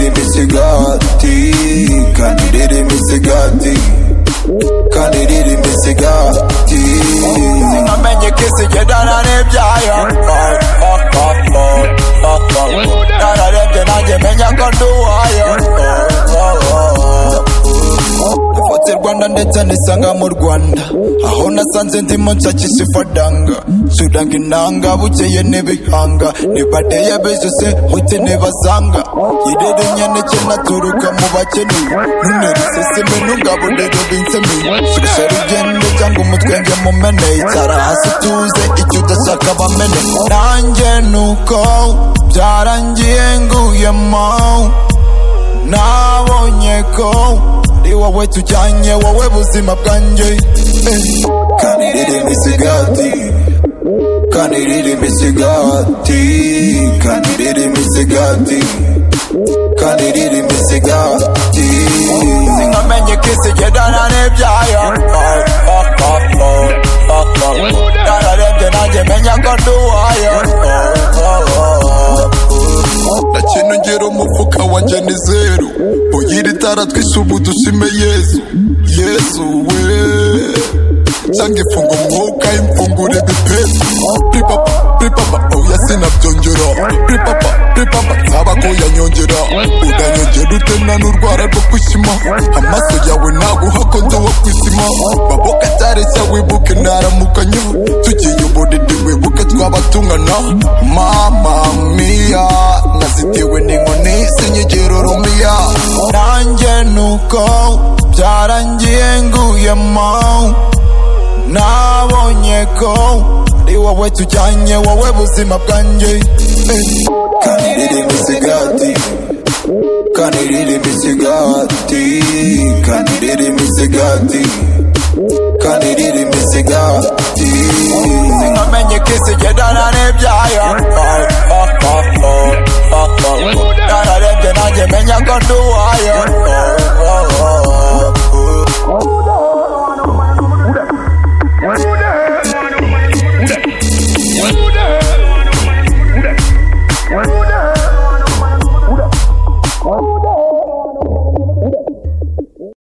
imisigati kandi irira imisigati kandi irira imisigati singamenye ko isigedana n'ibyayo nararebye nanjye menya ko ndi uwayo Nafotse Rwanda ndetse nisanga mu Rwanda aho nasanze ndimo nshakisha ifadanga suranga inanga bukeye n'ibihanga nibadeye bezuse hote nibazanga yirere nyaneke naturuka mu bakene ntunere iseseme ntugaburire ubinsemi shusha rugendo cyangwa umutwenge mumene icara hasi tuze icyo udashaka bamene nanjye nuko byarangiye nguyemo nabonye ko ari wowe tujyanye wowe buzima bwanjye Eh. kandi riri imisigati kandi riri imisigati kandi riri imisigati kandi riri imisigati singamenye ko isigendana n'ibyayo nararebye nanjye menya ko ndi uwayo kintu ngera umufuka wanjye ni zeru uyiri itara twise ubu dusime yesu yesu we cyangwa ifunga umwuka imfungura ibipesu pripapa pripapa oya sinabyongera pripapa pripapa nsaba ko yanyongera udanyongera ute nta n'urwara rwo kwishima amaso yawe ntaguha ko ndi uwo kwishima baboka cyareshya wibuke ndaramukanya tugiye ubunini wibuke twaba tungana mama mia nazitiwe n'inkoni sinyigera urumiya nanjye nuko byarangiye nguyemo nabonye ko ari wowe tujyanye wowe buzima bwanjye Eh. kandi riri imisigati kandi riri imisigati kandi riri imisigati kandi riri imisigati singamenye ko isigendana n'ibyayo nararebye nanjye menya ko ndi uwayo